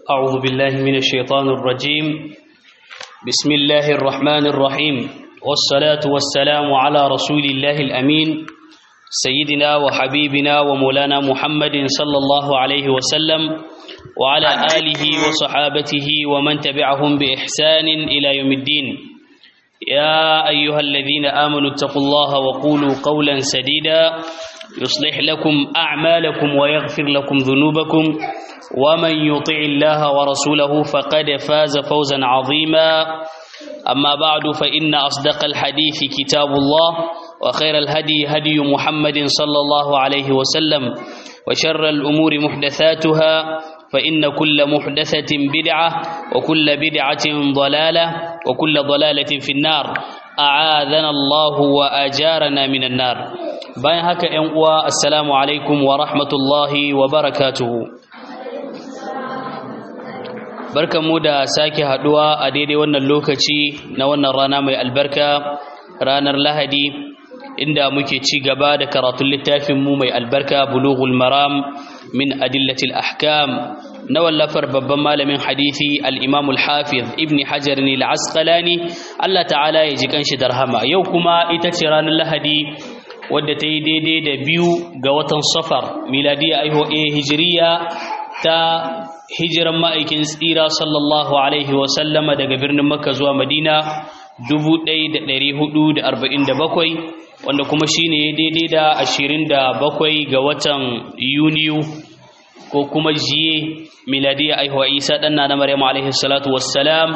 أعوذ بالله من الشيطان الرجيم بسم الله الرحمن الرحيم والصلاة والسلام على رسول الله الأمين سيدنا وحبيبنا ومولانا محمد صلى الله عليه وسلم وعلى آله وصحابته ومن تبعهم بإحسان إلى يوم الدين يا أيها الذين آمنوا اتقوا الله وقولوا قولا سديدا يصلح لكم أعمالكم ويغفر لكم ذنوبكم ومن يطع الله ورسوله فقد فاز فوزا عظيما أما بعد فإن أصدق الحديث كتاب الله وخير الهدي هدي محمد صلى الله عليه وسلم وشر الأمور محدثاتها فإن كل محدثة بدعة وكل بدعة ضلالة وكل ضلالة في النار أعاذنا الله وأجارنا من النار باين هكا ينقوى السلام عليكم ورحمة الله وبركاته barkanmu da sake haduwa a daidai wannan lokaci na wannan rana mai albarka ranar lahadi inda muke ci gaba da karatun littafin mu mai albarka bulughul maram min adillatil ahkam na wallafar babban malamin hadisi al-imam al-hafiz ibn hajar ne al-asqalani Allah ta'ala ya ji kanshi darhama yau kuma ita ce ranar lahadi wadda ta yi daidai da biyu ga watan safar miladiya aiho hijiriya ta hijiran ma'aikin tsira sallallahu alaihi wasallama daga birnin makka zuwa madina 1447 wanda kuma shine daidai da 27 ga watan yuniyu ko kuma jiye miladiya aihuwa isa ɗanna na maryam alaihi salatu wassalam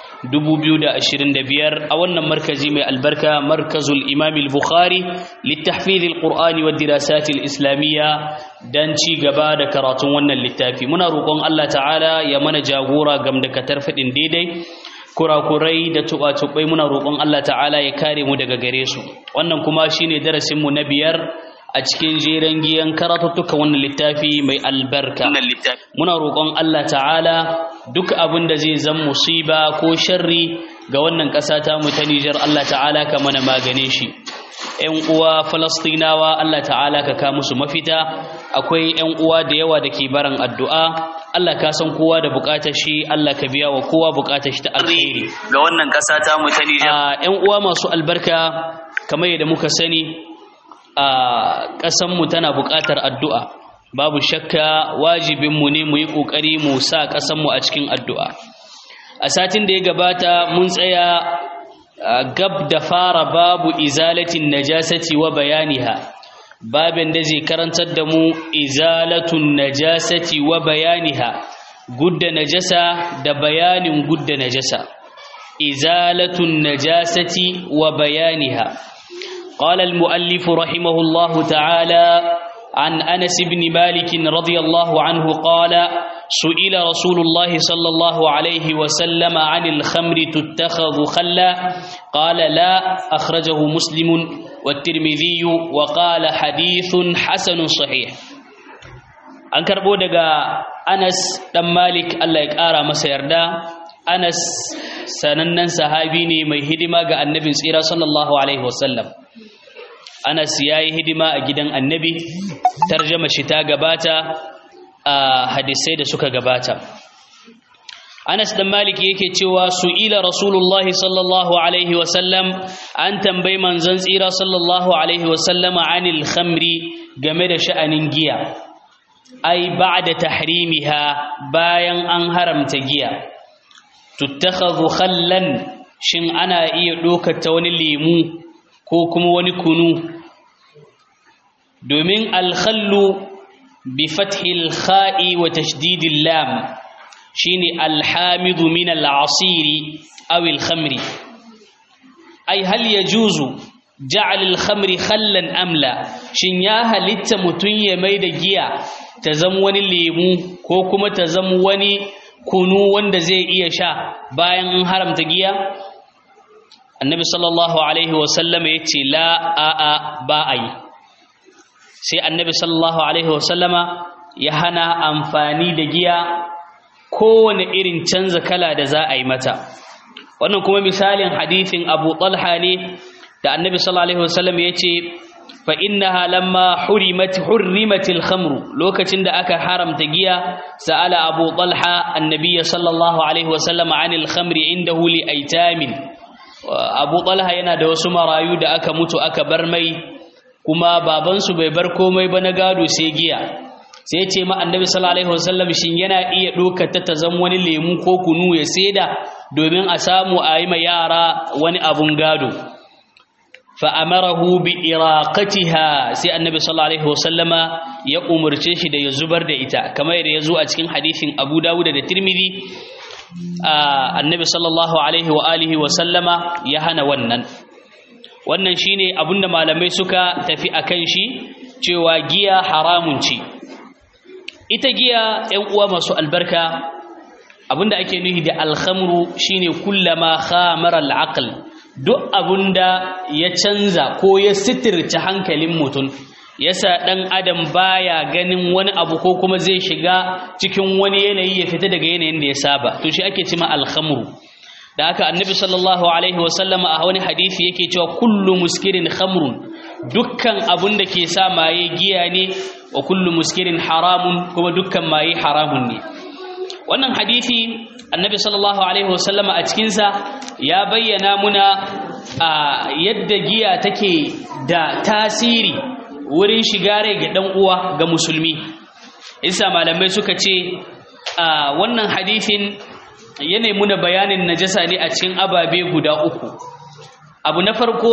2025 a wannan markazi mai albarka markazul imam al-bukhari littahfiz al-qur'ani wa dirasat al-islamiyya dan ci gaba da karatun wannan littafi muna roƙon Allah ta'ala ya mana jagora gam da katar fadin daidai kurakurai da tuba-tubai muna roƙon Allah ta'ala ya kare mu daga gare su wannan kuma shine darasin mu na biyar a cikin jeren giyan karatuttuka wannan littafi mai albarka muna roƙon Allah ta'ala duk abin da zai zan musiba ko sharri ga wannan ƙasa ta mu ta Nijar Allah ta'ala ka mana magane shi ƴan uwa Falastinawa Allah ta'ala ka ka musu mafita akwai ƴan uwa da yawa da ke baran addu'a Allah ka san kowa da buƙatar shi Allah ka biya wa kowa buƙatar shi ta alheri ga wannan ƙasa ta mu ta Nijar ƴan uwa masu albarka kamar yadda muka sani a ƙasanmu tana buƙatar addu'a babu shakka wajibinmu ne mu yi ƙoƙari mu sa ƙasanmu a cikin addu'a a satin da ya gabata mun tsaya gab da fara babu izalatin najasati wa bayaniha babin da zai karantar da mu izalatun najasati wa bayaniha gudda najasa da bayanin gudda najasa izalatun najasati wa bayaniha قال المؤلف رحمه الله تعالى عن أنس بن مالك رضي الله عنه قال سئل رسول الله صلى الله عليه وسلم عن الخمر تتخذ خلا قال لا أخرجه مسلم والترمذي وقال حديث حسن صحيح an karbo daga Anas dan Malik Allah ya kara masa yarda Anas sanannen sahabi ne mai hidima ga annabin tsira sallallahu alaihi wasallam Anas ya yi hidima a gidan annabi tarjama shi ta gabata a hadisai da suka gabata Anas dan Malik yake cewa su'ila Rasulullah sallallahu alaihi wasallam an tambayi manzon tsira sallallahu alaihi wasallam anil khamri game da sha'anin giya ai ba'da tahrimiha bayan an haramta giya tuttakhadhu khallan shin ana iya dokar ta wani lemu ko kuma wani kunu domin alkhallu bi fathil kha'i wa tashdidil lam shine alhamidu min al'asiri aw alkhamri ai hal yajuzu ja'al alkhamri khallan amla shin ya halitta mutun ya mai da giya ta zama wani lemu ko kuma ta zama wani kunu wanda zai iya sha bayan an haramta giya annabi sallallahu alaihi wasallama ya ce la a'a ba a yi sai annabi sallallahu alaihi wasallama ya hana amfani da giya kowane irin canza kala da za a yi mata wannan kuma misalin hadithin abu talha ne da annabi sallallahu alaihi wasallama ya ce fa innaha lamma hurimat hurrimatil khamru lokacin da aka haramta giya sa'ala abu talha annabiy sallallahu alaihi wasallam anil khamri indahu li aitamin abu talha yana da wasu marayu da aka mutu aka bar mai kuma babansu bai bar komai ba na gado sai giya sai ce ma annabi sallallahu alaihi wasallam shin yana iya dokar ta ta zama wani lemu ko kunu ya saida domin a samu a yi ma yara wani abun gado fa amarahu bi iraqatiha sai annabi sallallahu alaihi wasallama ya umurce shi da ya zubar da ita kamar yadda ya zo a cikin hadisin Abu Dawud da Tirmidhi annabi sallallahu alaihi wa alihi wasallama ya hana wannan wannan shine abinda malamai suka tafi akan shi cewa giya haramun ce ita giya ‘yan uwa masu albarka abinda ake nuhi da alhamru shine kullama khamar al'aql duk abinda ya canza ko ya sitirce hankalin mutum yasa dan adam baya ganin wani abu ko kuma zai shiga cikin wani yanayi ya fita daga yanayin da ya saba to shi ake cima alhamru da haka annabi sallallahu alaihi wasallama a wani hadisi yake cewa kullu muskirin khamrun dukkan abun da ke sa maye giya ne wa kullu muskirin haramun kuma dukkan maye haramun ne wannan hadisi annabi sallallahu alaihi wasallama a cikinsa ya bayyana muna a yadda giya take da tasiri wurin shiga rai ga dan uwa ga musulmi isa malamai suka ce a wannan hadisin yanayi muna bayanin najasa ne a cikin ababe guda uku abu na farko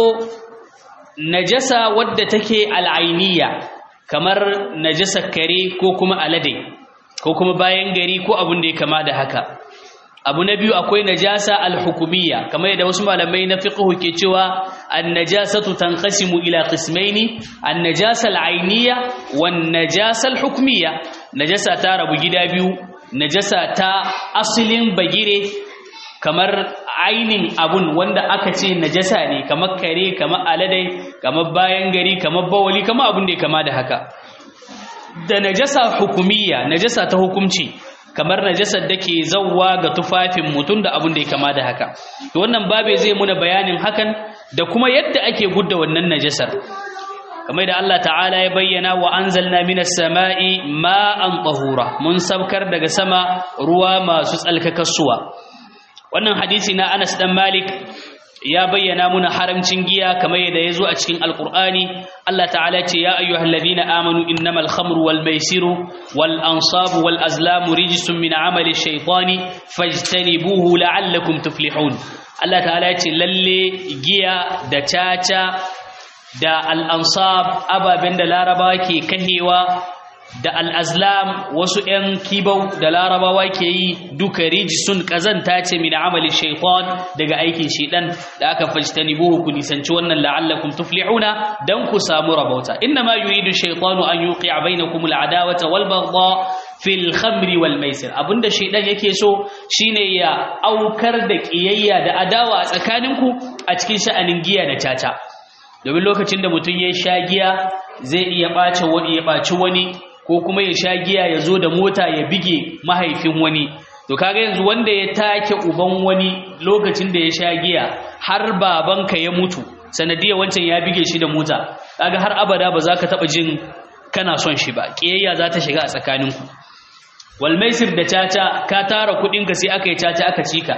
najasa wadda take al'ainiya kamar najasa kare ko kuma alade ko kuma bayan gari ko abin da ya kama da haka abu na biyu akwai najasa al-hukumiyya kamar yadda wasu malamai na fiqh ke cewa an-najasatu tanqasimu ila qismaini an-najasa al-ainiyya wan-najasa al-hukmiyya najasa ta rabu gida biyu najasa ta asalin bagire kamar ainin abun wanda aka ce najasa ne kamar kare kamar aladai kamar bayan gari kamar bawali kamar abun da ya kama da haka da najasa hukumiyya najasa ta hukumci kamar najasar da ke zauwa ga tufafin mutum da abun da ya kama da haka to wannan babe zai muna bayanin hakan da kuma yadda ake gudda wannan najasar kamar da Allah ta'ala ya bayyana wa anzalna minas sama'i ma'an tahura mun sabkar daga sama ruwa masu tsalkakassuwa wannan hadisi na Anas dan Malik ya bayyana muna haramcin giya kamar yadda yazo a cikin alqur'ani Allah ta'ala ce ya ayyuhalladhina amanu innamal khamru wal maisiru wal ansabu wal azlamu rijsun min amali shaytani fajtanibuhu la'allakum tuflihun Allah ta'ala ce lalle giya da caca da al'ansab ababen da larabawa ke kahewa da al'azlam wasu ‘yan kibau da larabawa ke yi duka rijisun ƙazanta ce min amalin shaifon daga aikin shiɗan da aka fajta nibuhu ku nisanci wannan la'allakun tuflihuna don ku samu rabauta inna ma yuridu shaifonu an yi ƙi a bai na kuma al'adawata walbarba fil khamri wal maisir abinda shaidan yake so shine ya aukar da ƙiyayya da adawa a tsakaninku a cikin sha'anin giya da caca domin lokacin da mutum ya sha giya zai iya ɓace wani ya ɓaci wani ko kuma ya sha giya ya zo da mota ya bige mahaifin wani to kaga yanzu wanda ya take uban wani lokacin da ya sha giya har babanka ya mutu sanadiyar wancan ya bige shi da mota kaga har abada ba za ka taɓa jin kana son shi ba ƙiyayya za ta shiga a tsakaninku wal maisir da caca ka tara kuɗinka sai aka yi caca aka cika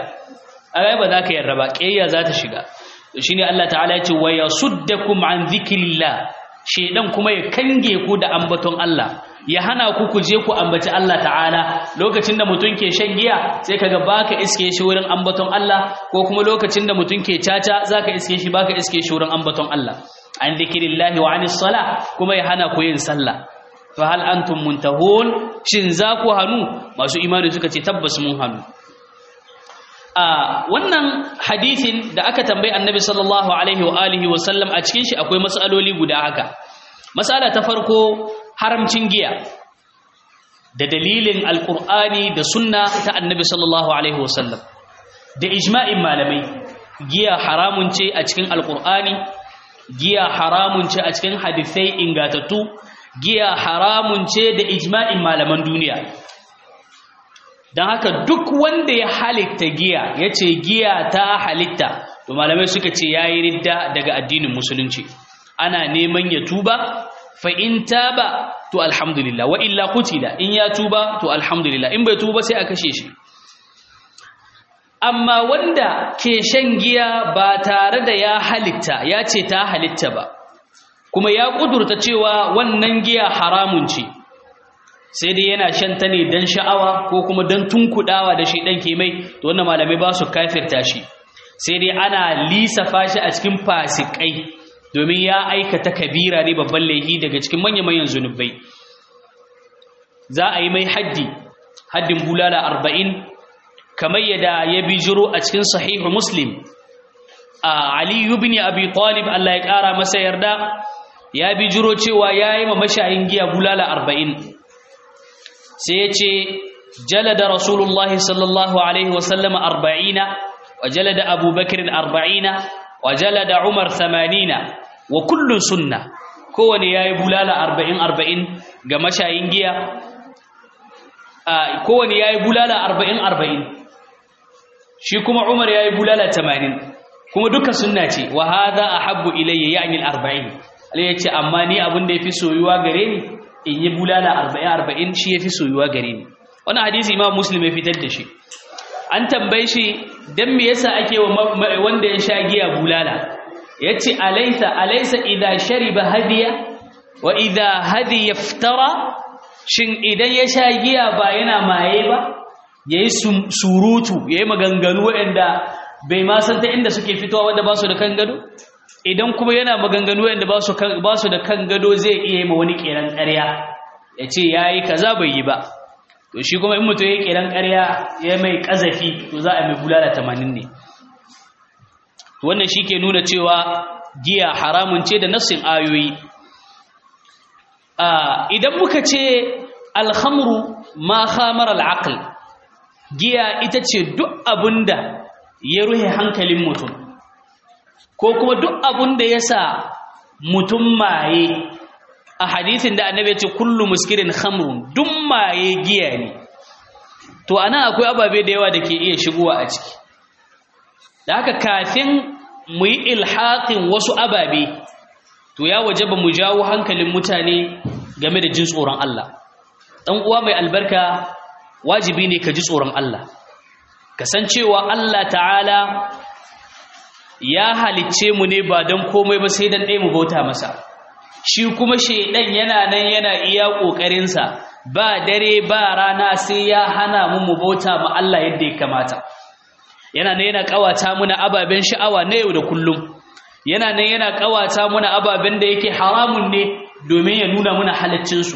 a ba za ka yarda ba ƙiyayya za ta shiga shine Allah ta'ala ya ce wa yasuddakum an dhikrillah shedan kuma ya kange ku da ambaton Allah ya hana ku ku je ku ambaci Allah ta'ala lokacin da mutum ke shan giya sai kaga baka iske shi wurin ambaton Allah ko kuma lokacin da mutum ke caca zaka iske shi baka iske shi wurin ambaton Allah an dhikrillah wa anis sala kuma ya hana ku yin sallah fa hal antum muntahun shin za ku hanu masu imani suka ce tabbas mun hanu a wannan hadithin da aka tambayi annabi sallallahu alaihi wa alihi wa sallam a cikin shi akwai matsaloli guda haka matsala ta farko haramcin giya da dalilin alqur'ani da sunna ta annabi sallallahu alaihi wa sallam da ijma'in malamai giya haramun ce a cikin alqur'ani giya haramun ce a cikin hadisai ingatattu giya haramun ce da ijma'in malaman duniya don haka duk wanda ya halitta giya ya ce giya ta halitta to malamai suka ce ya yi ridda daga addinin musulunci ana neman ya tuba fa in taba to alhamdulillah wa illa qutila in ya tuba to alhamdulillah in bai tuba sai a kashe shi amma wanda ke shan giya ba tare da ya halitta ya ce ta halitta ba kuma ya kudurta cewa wannan giya haramun ce sai dai yana shan ta ne don sha'awa ko kuma don tunkudawa da shi ɗan ke mai to wannan malamai ba su kafirta shi sai dai ana lisafa shi a cikin fasikai domin ya aikata kabira ne babban laifi daga cikin manya-manyan zunubai za a yi mai haddi haddin bulala arba'in kamar yadda ya bijiro a cikin sahihu muslim a aliyu bin abi talib Allah ya ƙara masa yarda ya bijiro cewa ya yi ma mashayin giya bulala arba'in sai ya ce jalada rasulullahi sallallahu alaihi wasallama arba'ina wa jalada abubakar arba'ina wa jalada umar samanina wa kullun sunna kowane ya yi bulala arba'in arba'in ga mashayin giya kowane ya yi bulala arba'in arba'in shi kuma umar ya yi bulala tamanin kuma duka sunna ce wa haza a habbu ilayya ya yi arba'in alai ya ce amma ni abin da ya fi soyuwa gare ni in yi bulala arba'in arba'in shi ya fi soyuwa gare ni wani hadisi imam muslim ya fitar da shi an tambaye shi don me yasa ake wanda ya sha giya bulala ya ce alaisa alaisa idan shariba hadiya wa idan hadiya fitara shin idan ya sha giya ba yana maye ba ya yi surutu ya yi maganganu waɗanda bai ma san ta inda suke fitowa wanda ba su da kan gado idan kuma yana maganganu waɗanda ba su da kan gado zai iya yi ma wani ƙeran ƙarya ya ce ya yi kaza bai yi ba to shi kuma in mutum ya yi ƙeran ƙarya ya mai ƙazafi to za a mai bulala tamanin ne wannan shi ke nuna cewa giya haramun ce da nassin ayoyi idan muka ce alhamru ma khamar al'aql giya ita ce duk abinda ya ruhe hankalin mutum ko kuma duk abinda ya sa mutum maye a hadithin da annabi ce kullu muskirin khamrun duk maye giya ne to ana akwai ababe da yawa da ke iya shigowa a ciki da haka kafin mu yi ilhaƙin wasu ababe to ya waje ba mu jawo hankalin mutane game da jin tsoron Allah ɗan uwa mai albarka wajibi ne ka ji tsoron Allah kasancewa Allah ta'ala ya halicce mu ne ba don komai ba sai don ɗaya mu bauta masa shi kuma shaidan yana nan yana iya ƙoƙarinsa ba dare ba rana sai ya hana mu mu bauta ma Allah yadda ya kamata yana nan yana kawata muna ababen sha'awa na yau da kullum yana nan yana kawata muna ababen da yake haramun ne domin ya nuna muna halaccinsu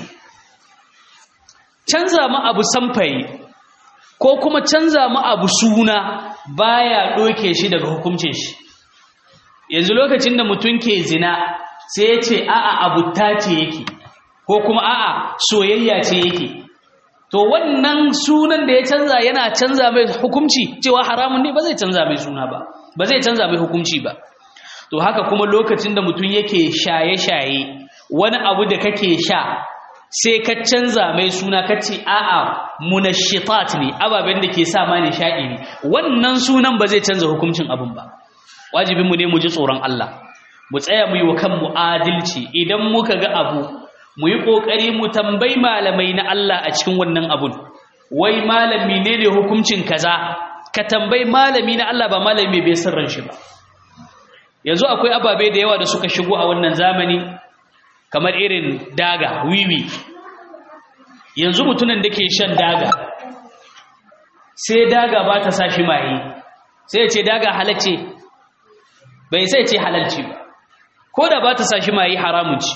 canza mu abu samfayi ko kuma canza mu abu suna baya doke shi daga hukuncin shi yanzu lokacin da mutum ke zina sai ya ce a'a abu ta ce yake ko kuma a'a soyayya ce yake to wannan sunan da ya canza yana canza mai hukunci cewa haramun ne ba zai canza mai suna ba ba zai canza mai hukunci ba to haka kuma lokacin da mutum yake shaye-shaye wani abu da kake sha sai ka canza mai suna ka ce a'a munashitat ne ababen da ke sa ma nishaɗi ne wannan sunan ba zai canza hukuncin abin ba wajibinmu ne mu ji tsoron Allah mu tsaya mu yi wa kanmu adalci idan muka ga abu mu yi ƙoƙari mu tambayi malamai na Allah a cikin wannan abun wai malami ne ne hukuncin kaza ka tambayi malami na Allah ba malami bai sirran shi ba yanzu akwai ababe da yawa da suka shigo a wannan zamani kamar irin daga wiwi yanzu mutumin da ke shan daga sai daga ba ta sa shi maye sai ya ce daga halacce bai sai ce halalci ba ko da ba ta sa shi maye haramun ci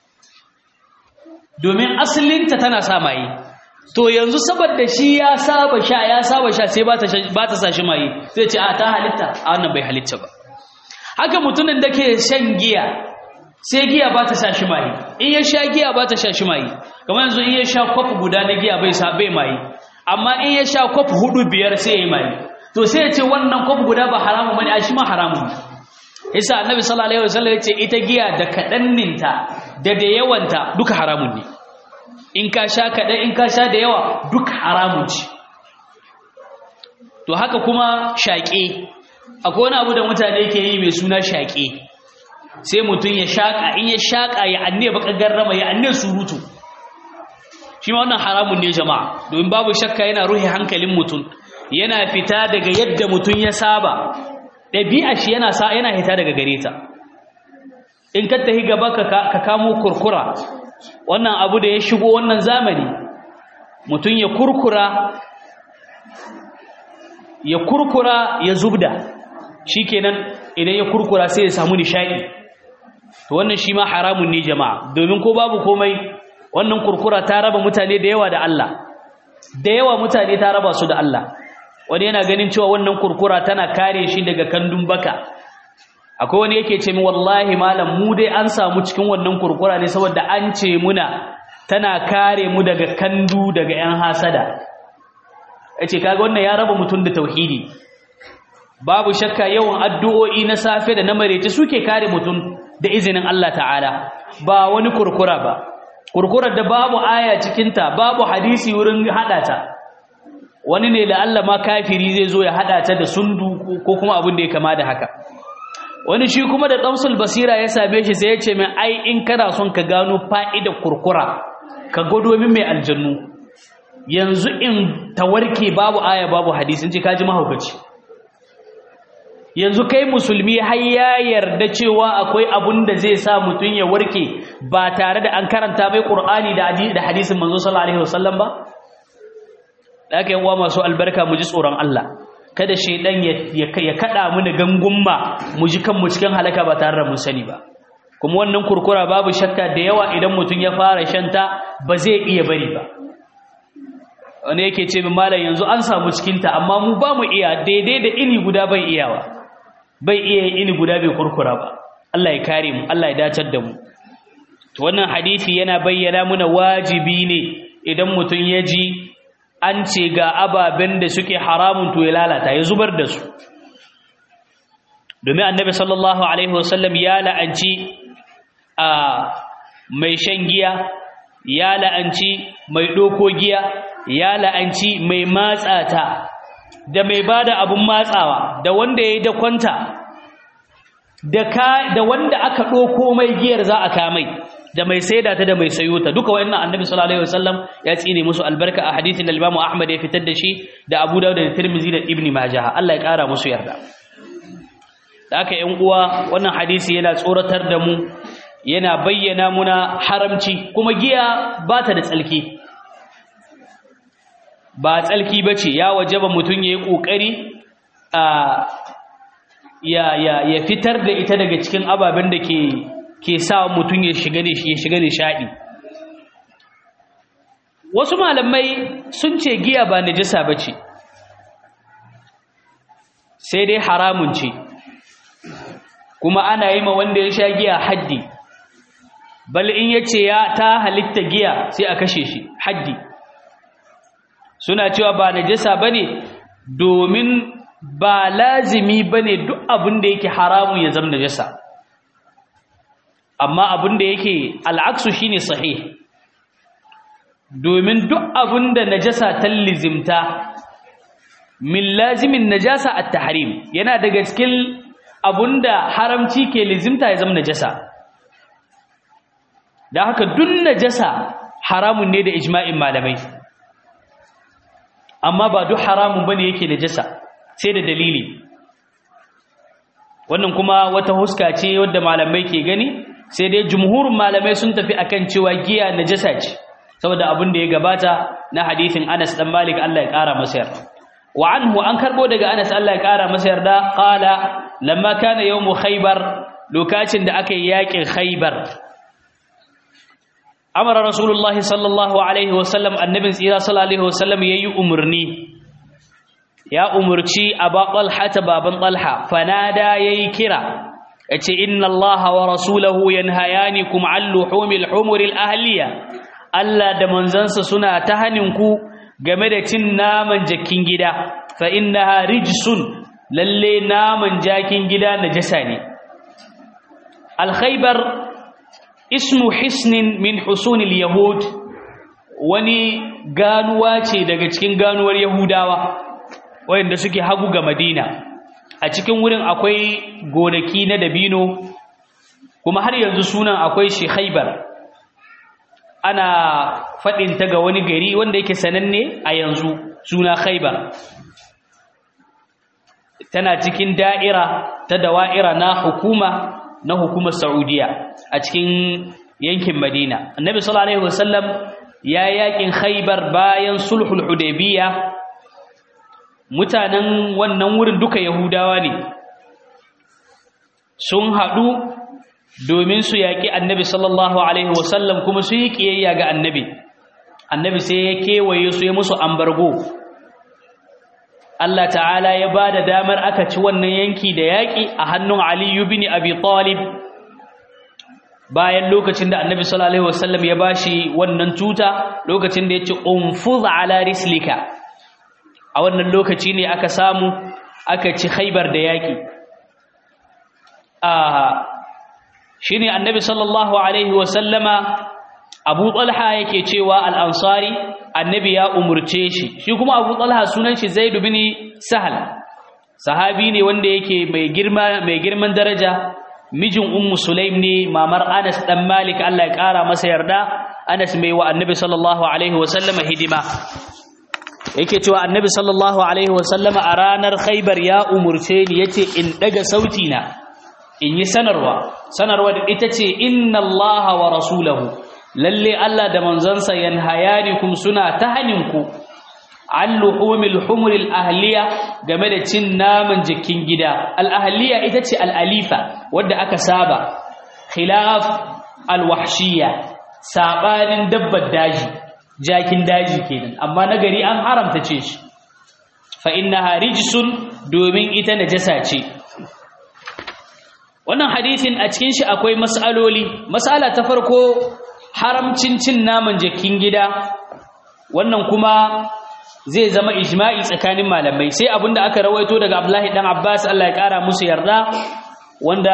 domin asalinta tana sa maye to yanzu saboda shi ya saba sha ya saba sha sai ba ta sa shi maye sai ce a ta halitta a wannan bai halitta ba haka mutumin da ke shan giya sai giya ba ta sa shi maye in ya sha giya ba ta sha shi maye kamar yanzu in ya sha kwaf guda na giya bai sa bai maye amma in ya sha kwaf hudu biyar sai ya yi maye to sai ya ce wannan kwaf guda ba haramun bane a shi ma haramun isa annabi sallallahu alaihi wasallam yace ita giya da kadanninta da da yawanta duka haramun ne in ka sha kadan in ka sha da yawa duka haramun ce to haka kuma shaƙe akwai wani abu da mutane ke yi mai suna shaƙe sai mutum ya shaƙa in ya shaƙa ya anne baka garrama ya anne surutu shi ma wannan haramun ne jama'a domin babu shakka yana ruhi hankalin mutum yana fita daga yadda mutum ya saba ɗabi'a shi yana sa yana hita daga gare ta in ka tafi gaba ka kamo kurkura wannan abu da ya shigo wannan zamani mutum ya kurkura ya kurkura ya zubda shikenan idan ya kurkura sai ya samu nishadi to wannan shi ma haramun ne jama'a domin ko babu komai wannan kurkura ta raba mutane da yawa da Allah da yawa mutane ta raba su da Allah wani yana ganin cewa wannan kurkura tana kare shi daga kandun baka akwai wani yake ce min wallahi malam mu dai an samu cikin wannan kurkura ne saboda an ce muna tana kare mu daga kandu daga yan hasada yace kaga wannan ya raba mutum da tauhidi babu shakka yawan addu'o'i na safe da na marece suke kare mutum da izinin Allah ta'ala ba wani kurkura ba kurkurar da babu aya cikinta babu hadisi wurin hada ta wani ne da Allah ma kafiri zai zo ya hada ta da sundu ko kuma abin da ya kama da haka wani shi kuma da damsul basira ya same shi sai ya ce min ai in kana son ka gano fa'idar kurkura ka gado min mai aljannu yanzu in tawarke babu aya babu hadisi in ce kaji mahaukaci yanzu kai musulmi har ya yarda cewa akwai abun da zai sa mutum ya warke ba tare da an karanta mai qur'ani da hadisin manzo sallallahu alaihi wasallam ba da aka yi wa masu albarka mu ji tsoron Allah kada shaidan ya kada mu da gangumma mu ji kanmu cikin halaka ba tare da mun sani ba kuma wannan kurkura babu shakka da yawa idan mutum ya fara shanta ba zai iya bari ba wani yake ce min malam yanzu an samu cikinta amma mu ba mu iya daidai da ini guda bai iyawa bai iya ini guda bai kurkura ba Allah ya kare mu Allah ya dacar da mu to wannan hadisi yana bayyana muna wajibi ne idan mutum ya ji an ce ga ababen da suke haramun to ya lalata ya zubar da su domin annabi sallallahu alaihi wasallam ya la'anci a mai shan giya ya la'anci mai doko giya ya la'anci mai matsata da mai bada abun matsawa da wanda ya yi da kwanta da wanda aka doko mai giyar za a kamai da mai saida ta da mai sayo ta duka wayannan annabi sallallahu alaihi wasallam ya tsine musu albarka a hadisin da Imam Ahmad ya fitar da shi da Abu Dawud da Tirmidhi da Ibn Majah Allah ya kara musu yarda da haka ƴan uwa wannan hadisi yana tsoratar da mu yana bayyana muna haramci kuma giya ba ta da tsalki ba tsalki bace ya wajaba mutun yayi kokari a ya ya ya fitar da ita daga cikin ababen da ke ke sa mutum ya shiga ya shiga nishadi wasu malamai sun ce giya ba najasa bace sai dai haramun ce kuma ana yi ma wanda ya sha giya haddi bal in yace ya ta halitta giya sai a kashe shi haddi suna cewa ba najasa bane domin ba lazimi bane duk abin da yake haramun ya zama najasa amma abin da yake al'aksu shine sahih domin duk abin da najasa ta lizimta min lazimin najasa at-tahrim yana daga cikin abinda haramci ke lizimta ya zama najasa da haka duk najasa haramun ne da ijma'in malamai amma ba duk haramun bane yake najasa sai da dalili wannan kuma wata huska ce wadda malamai ke gani sai dai jumhurin malamai sun tafi akan cewa giya najasa ce saboda abin da ya gabata na hadithin Anas dan Malik Allah ya kara masa yarda wa anhu an karbo daga Anas Allah ya kara masa yarda qala lamma kana yawm khaybar lokacin da aka yi yakin khaybar amara rasulullah sallallahu alaihi wasallam annabin tsira sallallahu alaihi wasallam yayi umurni ya umurci aba talha baban talha fanada yayi kira yace inna allaha wa rasulahu yanhayanikum an luhumil humuril ahliya Allah da manzansa suna ta haninku game da cin naman jakin gida fa innaha rijsun lalle naman jakin gida najasa ne al-khaybar ismu hisnin min husunil yahud wani ganuwa ce daga cikin ganuwar yahudawa wayanda suke hagu ga madina a cikin wurin akwai gonaki na dabino kuma har yanzu sunan akwai shi khaibar ana faɗin ta ga wani gari wanda yake sananne a yanzu suna khaibar tana cikin da'ira ta dawa'ira na hukuma na hukumar saudiya a cikin yankin madina annabi sallallahu alaihi wasallam ya yakin khaibar bayan sulhul hudaybiya mutanen wannan wurin duka yahudawa ne sun haɗu domin su yaƙi annabi sallallahu alaihi wasallam kuma su yi ƙiyayya ga annabi annabi sai ya kewaye su ya musu ambargo Allah ta'ala ya ba da damar aka ci wannan yanki da yaƙi a hannun aliyu bin abi talib bayan lokacin da annabi sallallahu alaihi wasallam ya bashi wannan tuta lokacin da ya ce unfuz ala rislika a wannan lokaci ne aka samu aka ci khaibar da yaƙi shi ne annabi sallallahu alaihi wasallama abu talha yake cewa al'ansari annabi ya umurce shi shi kuma abu talha sunan shi zaidu bin sahal sahabi ne wanda yake mai girma mai girman daraja mijin ummu sulaim ne mamar anas dan malik Allah ya kara masa yarda anas mai wa annabi sallallahu alaihi wasallama hidima yake cewa annabi sallallahu alaihi wasallama a ranar khaibar ya umurce ni yace in daga sauti na in yi sanarwa sanarwa da ita ce inna allaha wa rasulahu lalle Allah da manzansa yanhayanikum suna ta haninku an luhumil humuril ahliya game da cin naman jikin gida al ahliya ita ce al alifa wadda aka saba khilaf al wahshiya sabanin dabbar daji jakin daji kenan amma na gari an haramta ce shi fa innaha rijsun domin ita najasa ce wannan hadisin a cikin shi akwai mas'aloli mas'ala ta farko haramcin cin naman jakin gida wannan kuma zai zama ijma'i tsakanin malamai sai abinda aka rawaito daga Abdullahi dan Abbas Allah ya kara musu yarda wanda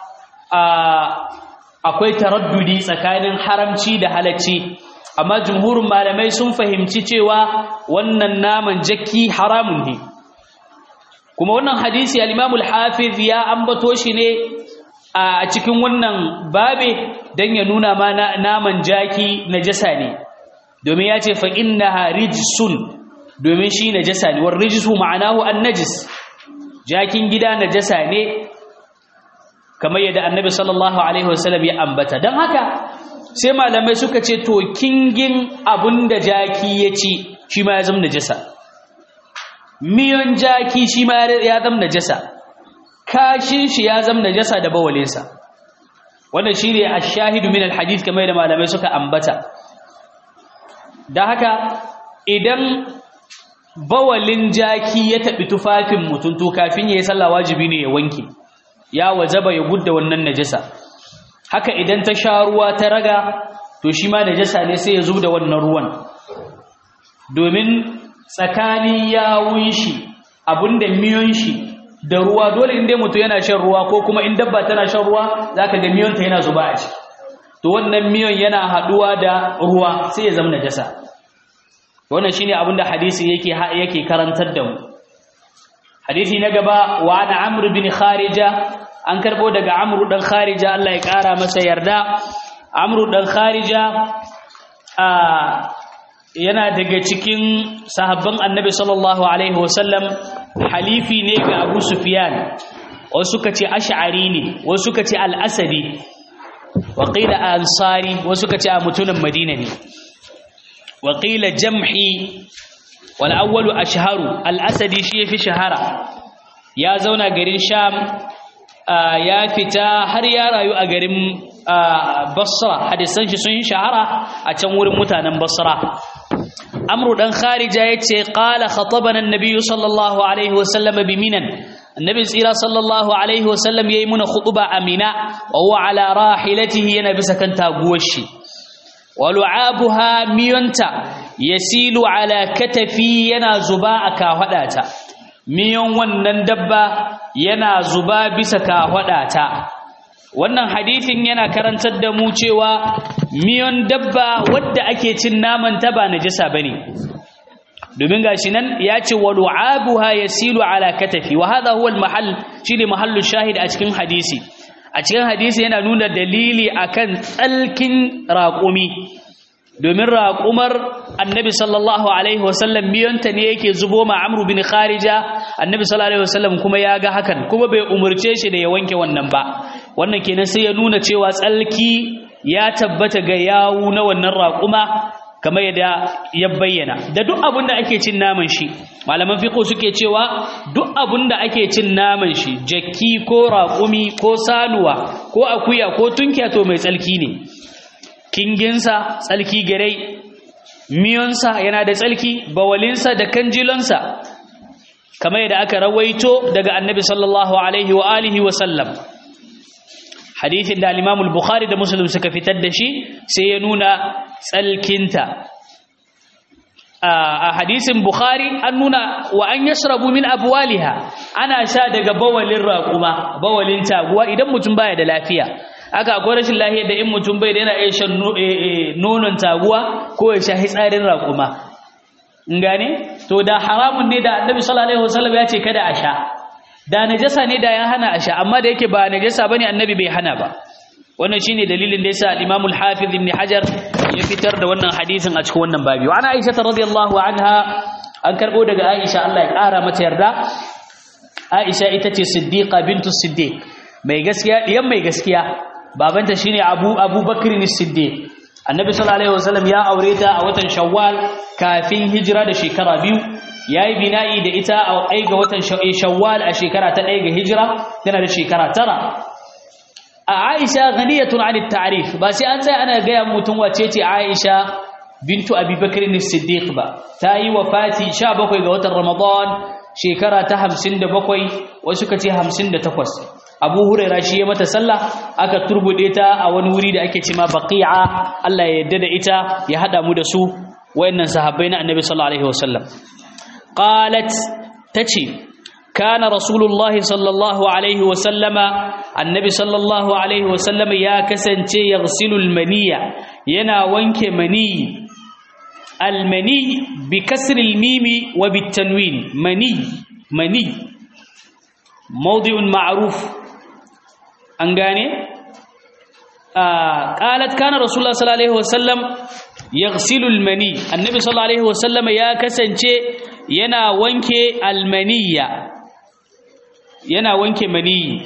akwai taraddudi tsakanin haramci da halacci amma jumhurin malamai sun fahimci cewa wannan naman jakki haramun ne kuma wannan hadisi al-Imam al-Hafiz ya ambato shi ne a cikin wannan babe dan ya nuna ma naman jaki najasa ne domin ya ce fa innaha rijsun domin shi najasa ne war rijsu ma'anahu an-najis jakin gida najasa ne kamar yadda annabi sallallahu alaihi wasallam ya ambata dan haka sai malamai suka ce to kingin abunda jaki ya ci shi ma ya zama najasa miyon jaki shi ma ya zama najasa kashin shi ya zama najasa da bawalinsa wannan shine ash-shahidu min al-hadith kamar da malamai suka ambata da haka idan bawalin jaki ya taɓi tufafin mutum to kafin ya yi sallah wajibi ne ya wanke ya wajaba ya gudda wannan najasa haka idan ta sha ruwa ta raga to shi ma najasa ne sai ya zub da wannan ruwan domin tsakanin yawun shi abinda miyon shi da ruwa dole inda mutum yana shan ruwa ko kuma in dabba tana shan ruwa zaka ga miyonta yana zuba a ciki to wannan miyon yana haduwa da ruwa sai ya zama najasa wannan shine abinda hadisi yake yake karantar da mu hadisi na gaba wa ana amr bin kharija an karbo daga amr dan kharija Allah ya kara masa yarda amr dan kharija yana daga cikin sahabban annabi sallallahu alaihi wasallam halifi ne ga abu sufyan wasu suka ce ash'ari ne wasu suka ce al-asadi waƙila ansari wasu ka ce a mutumin madina ne waƙila jam'i wal'awwalu a shaharu al'asadi shi ya fi shahara ya zauna garin sham ya fita har ya rayu a garin basra hadisan shi sun yi shahara a can wurin mutanen basra amru dan kharija ya ce ƙala khatabanan nabiyu sallallahu alaihi wasallama bi minan annabi tsira sallallahu alaihi wasallam yayi muna khutuba amina wa huwa ala rahilatihi yana bisa kan taguwar shi wa lu'abuha miyanta yasilu ala katafi yana zuba a kahwadata miyon wannan dabba yana zuba bisa kahwadata wannan hadithin yana karantar da mu cewa miyon dabba wadda ake cin naman ta ba najasa bane domin gashi nan ya ce wa lu'abuha yasilu ala katafi wa hadha huwa al-mahall shine mahallu shahid a cikin hadisi a cikin hadisi yana nuna dalili akan tsalkin raƙumi domin raƙumar annabi sallallahu alaihi wasallam miyanta ne yake zubo ma amru bin kharija annabi sallallahu alaihi wasallam kuma ya ga hakan kuma bai umurce shi da ya wanke wannan ba wannan kenan sai ya nuna cewa tsalki ya tabbata ga yawu na wannan raƙuma kamar yadda ya bayyana da duk abin da ake cin naman shi malaman fiqh suke cewa duk abin da ake cin naman shi jakki ko raƙumi ko sanuwa ko akuya ko tunkiya to mai tsalki ne kinginsa tsalki gare miyonsa yana da tsalki bawalinsa da kanjilonsa kamar yadda aka rawaito daga annabi sallallahu alaihi wa alihi wa sallam hadithin da al-Imam al-Bukhari da Muslim suka fitar da shi sai ya nuna tsalkinta a hadisin Bukhari an nuna wa an yashrabu min abwaliha ana sha daga bawalin raquma bawalin taguwa idan mutum baya da lafiya aka akwai rashin lafiya da in mutum bai da yana iya shan nonon taguwa ko ya sha hitsarin raquma in gane to da haramun ne da Annabi sallallahu alaihi wasallam ya ce kada a sha da najasa ne da ya hana a sha amma da yake ba najasa bane annabi bai hana ba wannan shine dalilin da yasa al-Imam al-Hafiz Ibn Hajar ya fitar da wannan hadisin a cikin wannan babi wa ana Aisha radhiyallahu anha an karbo daga Aisha Allah ya kara mata yarda Aisha ita ce Siddiqa bintu Siddiq mai gaskiya diyan mai gaskiya babanta shine Abu Abu Bakr as-Siddiq Annabi sallallahu alaihi wasallam ya aure ta a watan Shawwal kafin hijira da shekara biyu yayi bina'i da ita a ai ga watan Shawwal a shekara ta 1 ga hijira tana da shekara tara a Aisha ghaniyatun 'anit ta'rif ba sai an tsaya ana ga mutum wace ce Aisha bintu Abi Bakr as-Siddiq ba ta yi wafati 17 ga watan Ramadan shekara ta 57 wasu kace 58 Abu Hurairah shi ya mata sallah aka turbude ta a wani wuri da ake cewa Baqi'a Allah ya yarda da ita ya hada mu da su wayannan sahabbai na Annabi sallallahu alaihi wasallam qalat tace kana rasulullah sallallahu alaihi wasallama annabi sallallahu alaihi wasallama ya kasance yaghsilul maniya yana wanke mani almani bi kasri almimi wa bitanwin mani mani mawdi'un ma'ruf an gane qalat kana rasulullah sallallahu alaihi wasallam yaghsilul mani annabi sallallahu alaihi wasallama ya kasance yana wanke almaniya yana wanke maniyi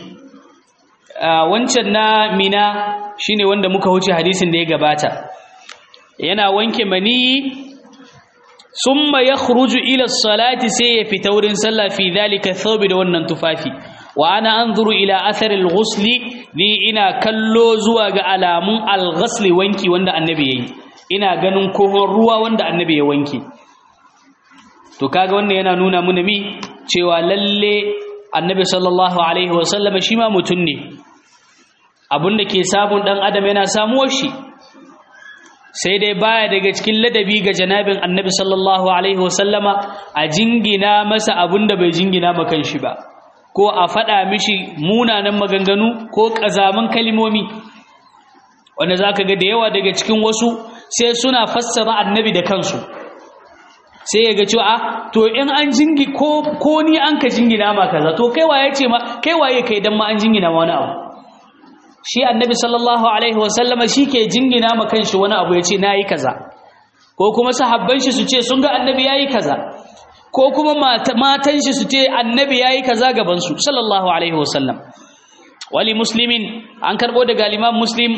wancan na mina shine wanda muka wuce hadisin da ya gabata yana wanke maniyi summa yakhruju ila salati sai ya fita wurin sallah fi dhalika thawbi da wannan tufafi wa ana anzuru ila athari al-ghusl ni ina kallo zuwa ga alamun al-ghusl wanki wanda annabi yayi ina ganin kohon ruwa wanda annabi ya wanke to kaga wannan yana nuna mana mi cewa lalle annabi sallallahu alaihi wasallama shi ma mutum ne abinda ke samun dan adam yana samuwar shi sai dai baya daga cikin ladabi ga janabin annabi sallallahu alaihi wasallama a jingina masa abinda bai jingina ma kanshi ba ko a faɗa mishi munanan maganganu ko ƙazaman kalimomi wanda zaka ga da yawa daga cikin wasu sai suna fassara annabi da kansu sai ya ga cewa a to in an jingi ko ko ni an ka jingina ma kaza to kai waye ce ma kai waye kai dan ma an jingina ma wani abu shi annabi sallallahu alaihi wasallama ke jingina ma kanshi wani abu yace nayi kaza ko kuma sahabban shi su ce sun ga annabi yayi kaza ko kuma matan shi su ce annabi yayi kaza gaban su sallallahu alaihi wasallam wali muslimin an karbo daga imam muslim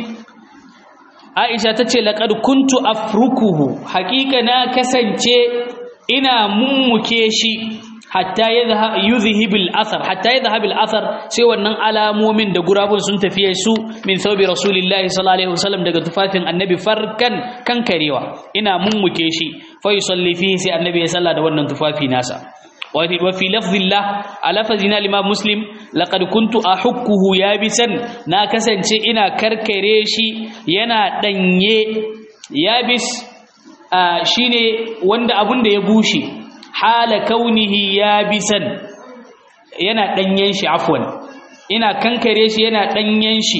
Aisha ta ce laƙad kuntu afrukuhu haƙiƙa na kasance ina mummuke shi hatta yuzhibil athar hatta yadhhabil athar sai wannan alamomin da gurabun sun tafiye su min thawbi rasulillahi sallallahu alaihi wasallam daga tufafin annabi farkan kankarewa ina mummuke shi fa yusalli fihi sai annabi ya salla da wannan tufafi nasa وفي لفظ الله ألفظنا الإمام مسلم لقد كنت أحكه يابسا ناكسا إنا كركريشي ينا دنيه يابس آه شيني وند أبند يبوشي حال كونه يابسا ينا دنينشي عفوا إنا كنكريشي ينا دنينشي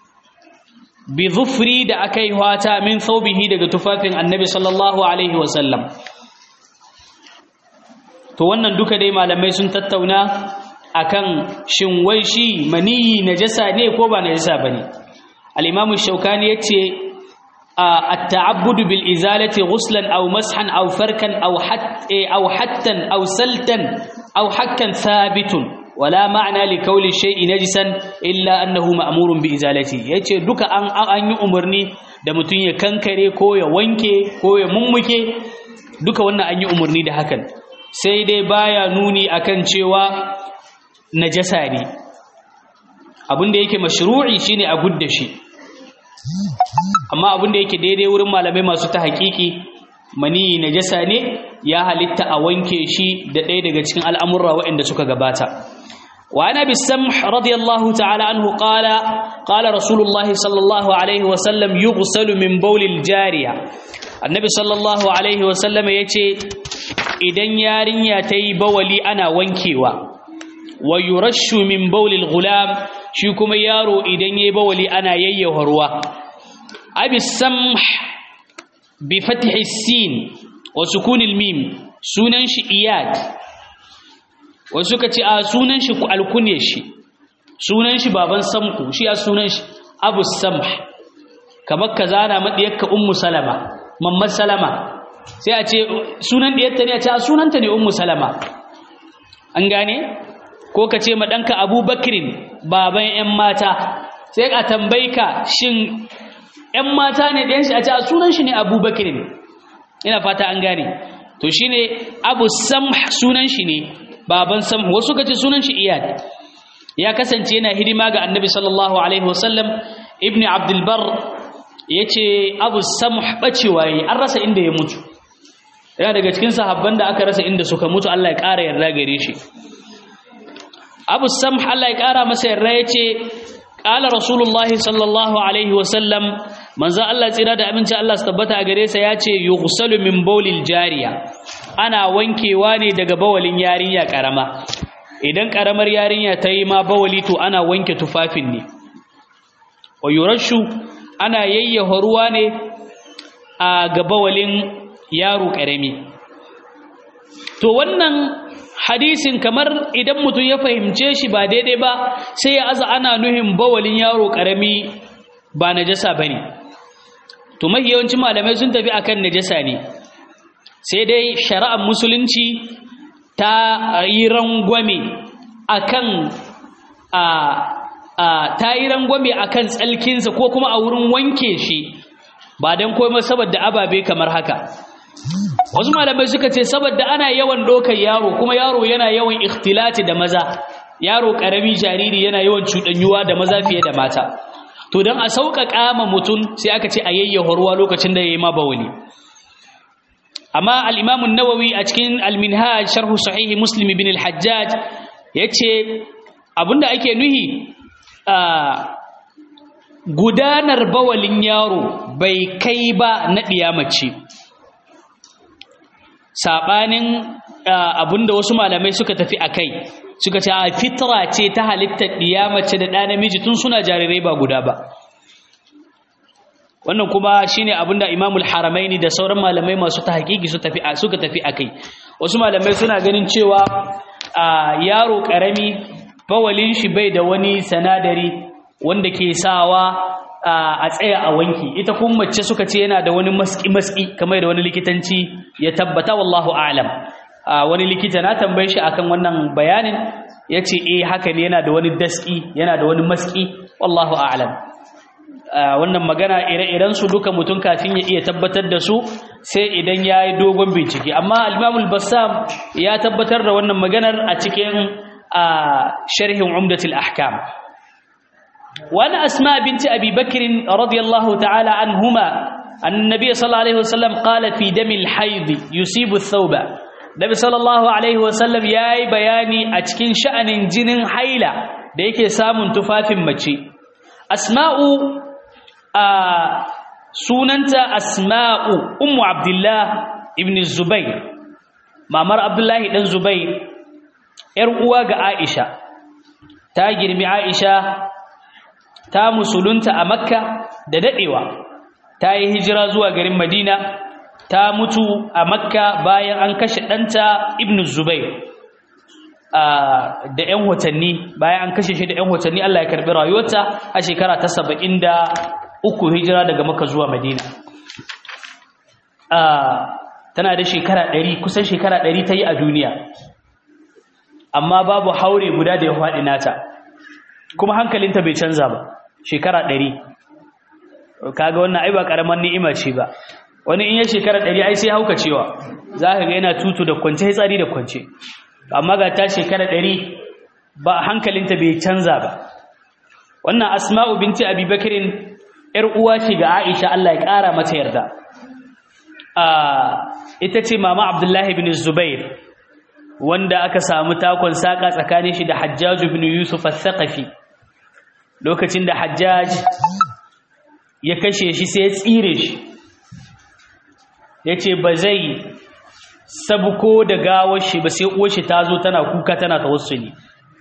بظفري da akai wata min thawbihi daga tufafin annabi sallallahu alaihi wasallam to wannan duka dai malamai sun tattauna akan shin wai shi maniyi najasa ne ko ba najasa bane al-imam shaukani yace at-ta'abbud bil izalati ghuslan aw mashan aw farkan aw hat aw hattan aw saltan aw hakkan thabitun wala ma'ana li kauli shay'in najisan illa annahu ma'murun bi izalati yace duka an an yi umarni da mutun ya kankare ko ya wanke ko ya mummuke duka wannan an yi umarni da hakan sai dai baya nuni akan cewa najasa ne abinda yake mashru'i shine a gudda shi amma abinda yake daidai wurin malamai masu ta hakiki mani najasa ne ya halitta a wanke shi da ɗaya daga cikin al'amurra waɗanda suka gabata وعن ابي السمح رضي الله تعالى عنه قال قال رسول الله صلى الله عليه وسلم يغسل من بول الجاريه النبي صلى الله عليه وسلم yace idan yarinya tayi bawali ana wankewa wa yurashu min bawlil gulam shi kuma yaro idan yayi bawali ana yayyawa ruwa abi samh bi fathi sin wa sukunil mim sunan shi iyad wasu ka ce a sunan shi ku alkunye shi sunan shi baban samku shi a sunan shi abu samh kamar ka zana maɗiyarka ummu salama mamman salama sai a ce sunan ɗiyarta ne a ce a sunanta ne ummu salama an gane ko ka ce maɗanka abubakirin baban 'yan mata sai a tambayi ka shin 'yan mata ne ɗayan shi a ce a sunan shi ne abubakirin ina fata an gane to shi ne abu samh sunan shi ne baban samh wasu ka ce sunan shi iyad ya kasance yana hidima ga annabi sallallahu alaihi wasallam ibn abdulbar ya ce abu samh ɓacewa yi an rasa inda ya mutu yana daga cikin sahabban da aka rasa inda suka mutu Allah ya ƙara yarda gare shi abu samh Allah ya ƙara masa yarda ya ce ƙala rasulullah sallallahu alaihi wasallam manzo Allah tsira da aminci Allah su tabbata a gare sa ya ce yughsalu min bawlil jariya ana wankewa ne daga bawalin yarinya karama idan karamar yarinya ta yi ma bawali to ana wanke tufafin ne wa yurashu ana yayyafa ruwa ne a ga bawalin yaro karami to wannan hadisin kamar idan mutum ya fahimce shi ba daidai ba sai ya aza ana nuhin bawalin yaro karami ba najasa bane to mafi yawancin malamai sun tafi akan najasa ne sai dai shari'ar musulunci ta yi rangwame akan a a ta yi rangwame akan tsalkinsa ko kuma a wurin wanke shi ba don komai saboda ababe kamar haka wasu malamai suka ce saboda ana yawan ɗaukar yaro kuma yaro yana yawan ikhtilati da maza yaro ƙarami jariri yana yawan cuɗanyuwa da maza fiye da mata to don a sauƙaƙa ma mutum sai aka ce a yayyafa ruwa lokacin da ya yi ma bawali amma al'imamun nawawi a cikin alminhaj sharhu sahihi muslim bin al-hajjaj ya ce abinda ake nuhi gudanar bawalin yaro bai kai ba na ɗiyamace saɓanin abinda wasu malamai suka tafi a kai suka ce a fitra ce ta halittar ɗiyamace da ɗa namiji tun suna jarirai ba guda ba wannan kuma shine abinda Imamul Haramaini da sauran malamai masu tahqiqi su tafi suka tafi akai wasu malamai suna ganin cewa yaro karami bawalin shi bai da wani sanadari wanda ke sawa a tsaya a wanki ita kuma mace suka ce yana da wani maski maski kamar da wani likitanci ya tabbata wallahu a'lam wani likita na tambaye shi akan wannan bayanin yace eh haka ne yana da wani daski yana da wani maski wallahu a'lam wannan magana ire-iren su duka mutum kafin ya iya tabbatar da su sai idan ya yi dogon bincike amma al bassam ya tabbatar da wannan maganar a cikin sharhin umdatul ahkam wani asma binti abi bakrin radiyallahu ta'ala anhuma annabi sallallahu alaihi wasallam qala fi damil haid yusibu thawba nabi sallallahu alaihi wasallam yayi bayani a cikin sha'anin jinin haila da yake samun tufafin mace asma'u a sunanta asma'u ummu abdullah ibn zubair mamar abdullahi dan zubair yar uwa ga aisha ta girmi aisha ta musulunta a makka da dadewa ta yi hijira zuwa garin madina ta mutu a makka bayan an kashe ɗanta ibn zubair da 'yan watanni bayan an kashe shi da 'yan watanni Allah ya karbi rayuwarta a shekara ta saba'in da uku hijira daga maka zuwa madina tana da shekara ɗari kusan shekara ɗari ta yi a duniya amma babu haure guda da ya faɗi nata kuma hankalinta bai canza ba shekara ɗari kaga wannan ai ba ƙaramar ni'ima ce ba wani in ya shekara ɗari ai sai hauka cewa za ka ga yana tutu da kwance tsari da kwance amma ga ta shekara ɗari ba hankalinta bai canza ba wannan asma'u binti abi bakirin ‘yar uwa ce ga aisha Allah ya ƙara mata yarda ita ce mama abdullahi bin zubair wanda aka samu takon saƙa tsakanin shi da hajjaju bin yusuf al-thaqafi lokacin da hajjaj ya kashe shi sai ya tsire shi ya ce ba zai sabuko da gawar shi ba sai uwar shi ta zo tana kuka tana tawassuli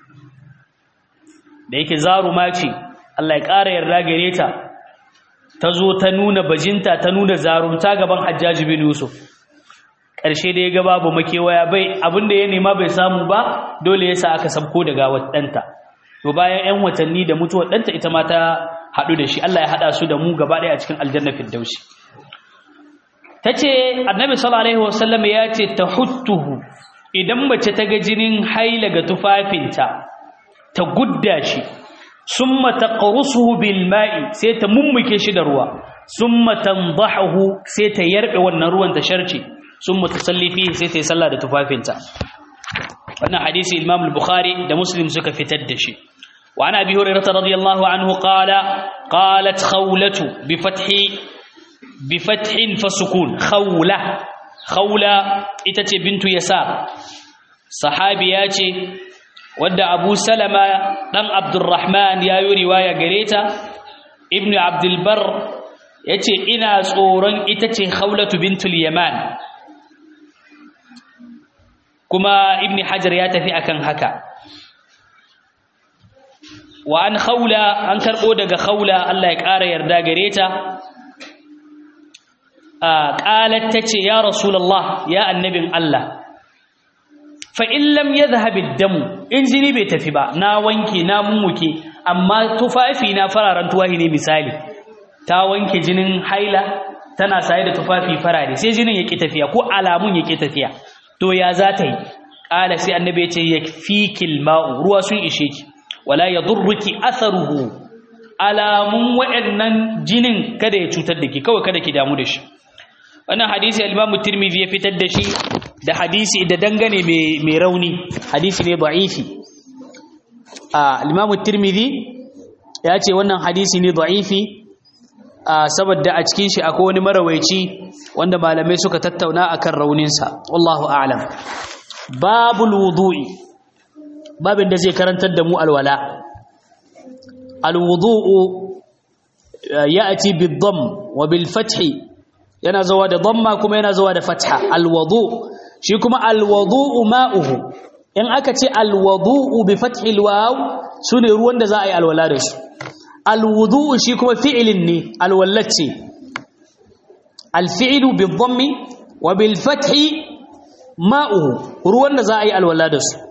da yake zaruma ce Allah ya ƙara yarda gare ta ta zo ta nuna bajinta ta nuna zarumta gaban hajjaji bin yusuf ƙarshe da ya ga babu makewaya bai abinda ya nema bai samu ba dole ya sa aka sabko da gawar ɗanta to bayan 'yan watanni da mutuwar ɗanta ita ma ta haɗu da shi Allah ya haɗa su da mu gaba ɗaya a cikin aljanna firdausi ta ce annabi sallallahu alaihi wasallam ya ce ta huttuhu idan mace ta ga jinin haila ga tufafinta ta gudda shi summa taqrusuhu bil ma'i sai ta mummuke shi da ruwa summa tandahu sai ta yarbe wannan ruwan ta sharce summa tusalli fihi sai ta yi sallah da tufafinta wannan hadisi Imam al-Bukhari da Muslim suka fitar da shi wa ana abi hurairah radiyallahu anhu qala qalat khawlatu bi fathi bi fathin fasukun khawla khawla ita ce bintu yasar sahabiya ce wadda abu salama ɗan abdurrahman ya yi riwaya gare ta ibn abdulbar ya ce ina tsoron ita ce haulatu bintul yaman kuma ibn hajar ya tafi akan haka wa an haula an karɓo daga haula Allah ya ƙara yarda gare ta ƙalar ta ce ya rasulallah ya annabin Allah fa'in lam ya zahabi damu in jini bai tafi ba na wanke na mummuke amma tufafi na fararen tuwahi ne misali ta wanke jinin haila tana saye da tufafi farare sai jinin ya ƙi tafiya ko alamun ya ƙi tafiya to ya za ta yi ƙala sai annabi ya ce ya fi kilma'u ruwa sun ishe ki wala ya durruki asaruhu alamun waɗannan jinin kada ya cutar da ki kawai kada ki damu da shi wannan hadisi al-Imam Tirmidhi ya fitar da shi da hadisi da dangane mai rauni hadisi ne da'ifi al-Imam Tirmidhi ya ce wannan hadisi ne da'ifi saboda a cikin shi akwai wani marawaici wanda malamai suka tattauna akan rauninsa wallahu a'lam babul wudu'i babin da zai karantar da mu alwala al-wudu'u ya'ti bid-dhamm wa bil-fathi yana zuwa da dhamma kuma yana zuwa da fatha alwudu shi kuma alwudu ma'uhu in aka ce alwudu bi fathi alwaw sune ruwan da za a yi alwala da su alwudu shi kuma fi'ilin ne alwallace alfi'lu bi dhammi wa bil fathi ma'uhu ruwan da za a yi alwala da su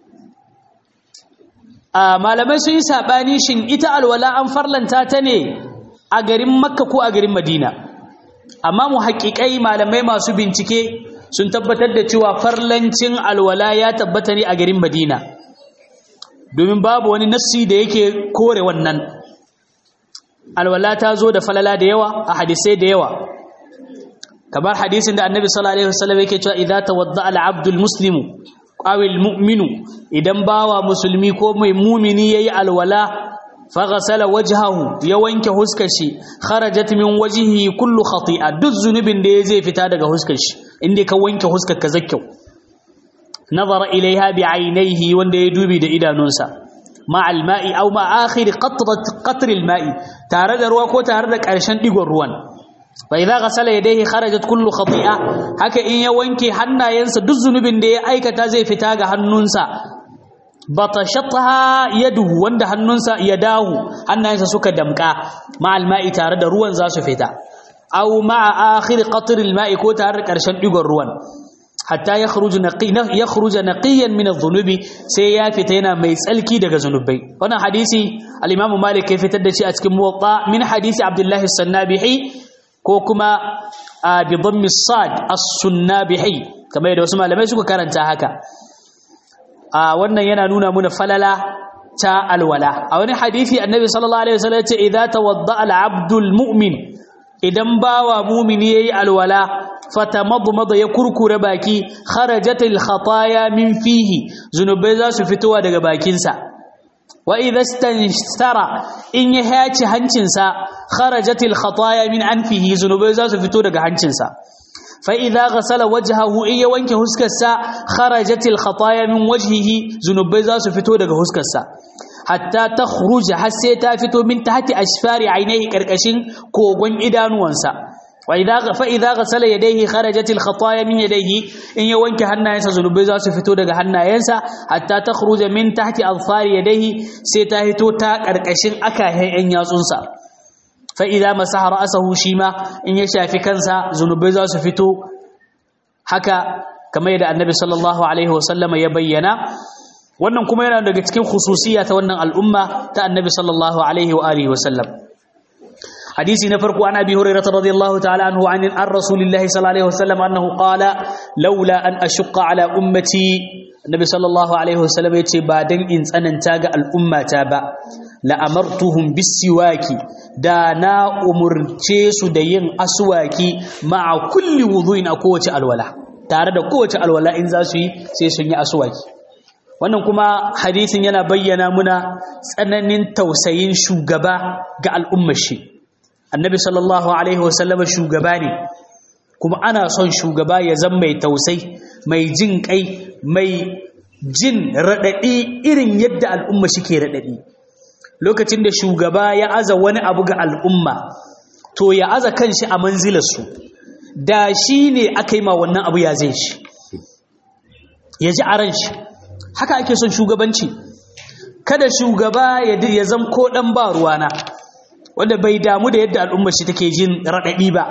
a malamai sun yi sabani shin ita alwala an farlanta ta ne a garin makka ko a garin madina amma mu haƙiƙai malamai masu bincike sun tabbatar da cewa farlancin alwala ya tabbata ne a garin madina domin babu wani nassi da yake kore wannan alwala ta zo da falala da yawa a hadisai da yawa kamar hadisin da annabi sallallahu alaihi wasallam yake cewa idza tawadda al-abdu al-muslimu aw al-mu'minu idan bawa musulmi ko mai mumini yayi alwala faghasala wajhahu ya wanke huskar shi kharajat min wajhihi kullu khati'a duk zunubin da zai fita daga huskar shi inda ka wanke huskar ka zakkau nazara ilaiha bi ainihi wanda ya dubi da idanunsa ma alma'i aw ma akhir qatrat qatr alma'i tare da ruwa ko tare da karshen digon ruwan fa idza ghasala yadayhi kharajat kullu khati'a haka in ya wanke hannayensa duk zunubin da ya aikata zai fita ga hannunsa batashatha yaduhu wanda hannunsa ya dahu hannayensa suka damka ma'al ma'i tare da ruwan za su fita aw ma'a akhir qatr al ma'i ko tare da karshen digon ruwan hatta ya khruju ya khruja naqiyan min adh-dhunubi sai ya fita yana mai tsalki daga zunubai wannan hadisi al-Imam Malik ya fitar da shi a cikin Muwatta min hadisi Abdullah as-Sannabihi ko kuma bi dhammi sad as-Sunnabihi kamar yadda wasu malamai suka karanta haka a wannan yana nuna muna falala ta alwala a wani hadisi annabi sallallahu alaihi wasallam ya ce idza tawadda al-abdul mu'min idan bawa mu'mini yayi alwala fatamadmada ya kurkure baki kharajatil khataya min fihi zunubai za su fitowa daga bakinsa wa idza istanstara in ya haci hancinsa kharajatil khataya min anfihi zunubai za su fito daga hancinsa fa idza ghasala wajhahu in ya wanke huskarsa kharajatil khataya min wajhihi zunubai za su fito daga huskarsa hatta takhruja har sai ta fito min tahti ashfari ainihi karkashin kogon idanuwansa فإذا غسل يديه خرجت الخطايا من يديه إن يوانك هنايسا زنوبي زاسو فتو دغ هنايسا حتى تخرج من تحت أظفار يديه سيتاهتو تا قرقشن أكا هي إن ياسونسا فإذا مسح رأسه شيما إن يشافي كنسا زنوبي زاسو فتو haka kamar yadda annabi sallallahu alaihi wasallama ya bayyana wannan kuma yana daga cikin khususiya ta wannan al'umma ta annabi sallallahu alaihi wa alihi wasallam حديث نفرق عن أبي هريرة رضي الله تعالى عنه عن عن رسول الله صلى الله عليه وسلم أنه قال لولا أن أشق على أمتي النبي صلى الله عليه وسلم يتي بعدين إن أن تاج الأمة تابا لأمرتهم بالسواك دانا أمر تيس دين أسواكي مع كل وضوء أقوة الولاء tare da kowace alwala in za su yi sai sun yi aswaki wannan kuma hadisin yana bayyana muna tsananin tausayin shugaba ga al'ummar shi annabi sallallahu alaihi wasallam shugaba ne kuma ana son shugaba ya zama mai tausai mai jin kai mai jin radadi irin yadda al'umma shike radadi lokacin da shugaba ya aza wani abu ga al'umma to ya aza kanshi a manzilar su da shi ne aka yi ma wannan abu ya zai shi ya ji a ran shi haka ake son shugabanci kada shugaba ya zama ko dan ba ruwana wanda bai damu da yadda al'ummar shi take jin raɗaɗi ba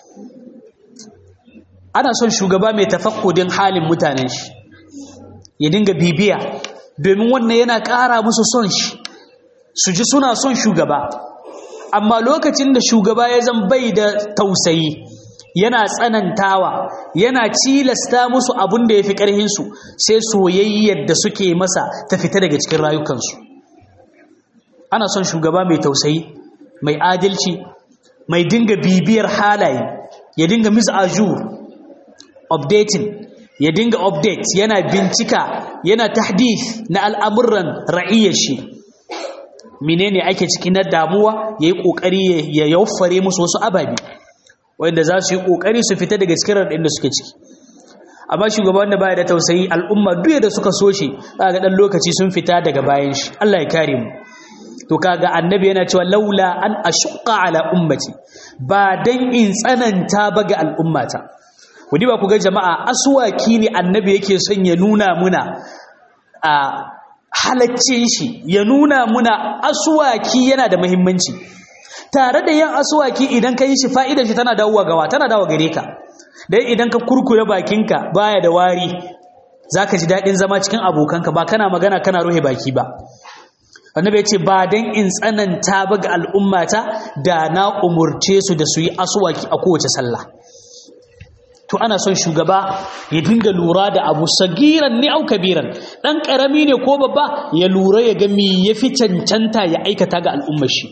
ana son shugaba mai tafakkudin halin mutanen shi ya dinga bibiya domin wannan yana ƙara musu son shi su ji suna son shugaba amma lokacin da shugaba ya zan bai da tausayi yana tsanantawa yana cilasta musu abin da ya fi ƙarhinsu sai soyayyar da suke masa ta fita daga cikin rayukansu ana son shugaba mai tausayi mai adalci mai dinga bibiyar halaye ya dinga mis'ajur updating ya dinga update yana bincika yana tahdith na al'amuran ra'iyyar shi menene ake ciki na damuwa yayi kokari ya yaufare musu wasu ababi wanda za su yi kokari su fita daga cikin radin da suke ciki amma shugaban da baya da tausayi al'umma duk da suka so shi ga dan lokaci sun fita daga bayan shi Allah ya kare mu to kaga annabi yana cewa laula an ashqa ala ummati ba dan in tsananta ba ga al'ummata kudi ba ku ga jama'a aswaki ne annabi yake son ya nuna muna a halaccin shi ya nuna muna aswaki yana da muhimmanci tare da yin aswaki idan ka yi shi fa'idar shi tana dawowa gawa tana dawowa gare ka dan idan ka kurkure bakinka baya da wari zaka ji dadin zama cikin abokanka ba kana magana kana ruhe baki ba annabi ya ce ba dan in tsananta ba ga al'ummata da na umurce su da su yi aswaki a kowace sallah to ana son shugaba ya dinga lura da abu sagiran ne au kabiran dan karami ne ko babba ya lura ya ga me yafi cancanta ya aikata ga al'ummar shi